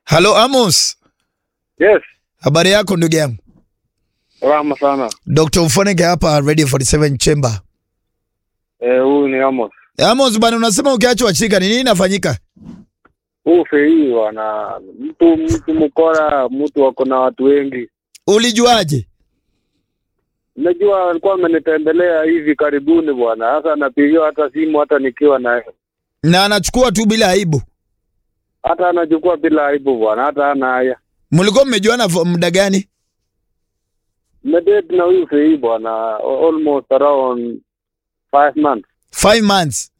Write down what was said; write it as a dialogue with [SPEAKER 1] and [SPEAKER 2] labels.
[SPEAKER 1] Halo Amos,
[SPEAKER 2] Yes,
[SPEAKER 1] habari yako ndugu yangu?
[SPEAKER 2] salama sana.
[SPEAKER 1] Dr. Ufoneke hapa Radio 47 Chamber.
[SPEAKER 2] Eh, huyu ni Amos.
[SPEAKER 1] Amos bana, unasema ukiachwa chika ni nini inafanyika?
[SPEAKER 2] Huu fei wana mtu mtu mkora, mtu wako na watu wengi.
[SPEAKER 1] Ulijuaje?
[SPEAKER 2] Najua alikuwa amenitembelea hivi karibuni bwana. Sasa anapigiwa hata simu hata nikiwa naye.
[SPEAKER 1] Na anachukua tu bila aibu.
[SPEAKER 2] Hata anachukua bila aibu bwana, hata hana haya.
[SPEAKER 1] Mlikuwa mmejuana for muda gani?
[SPEAKER 2] Nimedate na huyu fei bwana almost around five months.
[SPEAKER 1] Five months.